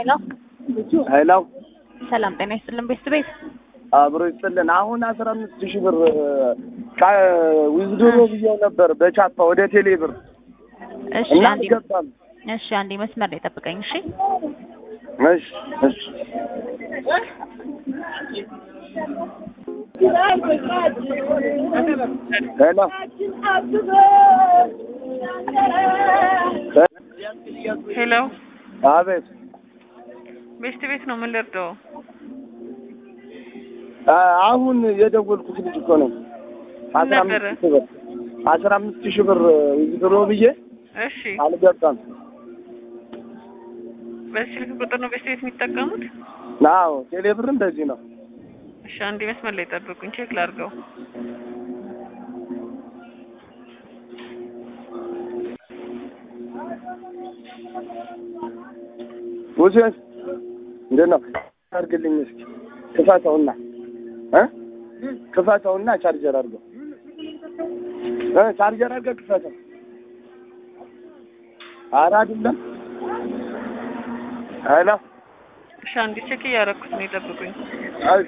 ሄሎ ሄሎ ሰላም ጤና ይስጥልን ቤት ቤት አብሮ ይስጥልን። አሁን አስራ አምስት ሺህ ብር ዊዝድሮ ብዬው ነበር በቻፓ ወደ ቴሌ ብር እሺ እና አንዴ አልገባም። እሺ አንዴ መስመር ላይ ጠብቀኝ እሺ እሺ እሺ ሄሎ ሄሎ አቤት ቤስት ቤት ነው። ምን ልርዳው? አ- አሁን የደወልኩት ልጅ እኮ ነው። አስራ ነበረ? አምስት ሺህ ብር አስራ አምስት ሺህ ብር ዊዝድሮ ብዬ እሺ አልገባም። በዚህ ስልክ ቁጥር ነው ቤስት ቤት የሚጠቀሙት? አዎ ቴሌ ብርም በዚህ ነው። እሺ አንዴ መስመር ላይ ጠብቁኝ፣ ቼክ ላድርገው። ውሴን እንዴት ነው አድርግልኝ እስኪ ክፈተውና እ ክፈተውና ቻርጀር አድርገው እ ቻርጀር አድርገህ ክፈተው። ኧረ አይደለም ሄሎ እሺ አንዴ ቼክ እያደረኩት ነው፣ ይጠብቁኝ። አይ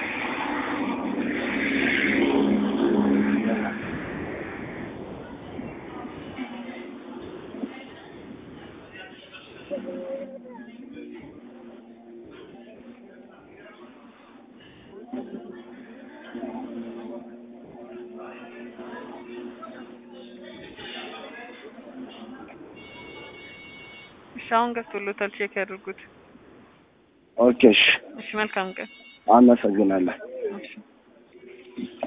እሺ አሁን ገብቶሎታል፣ ቼክ ያድርጉት። ኦኬ እሺ እሺ መልካም ቀን። አመሰግናለሁ። እሺ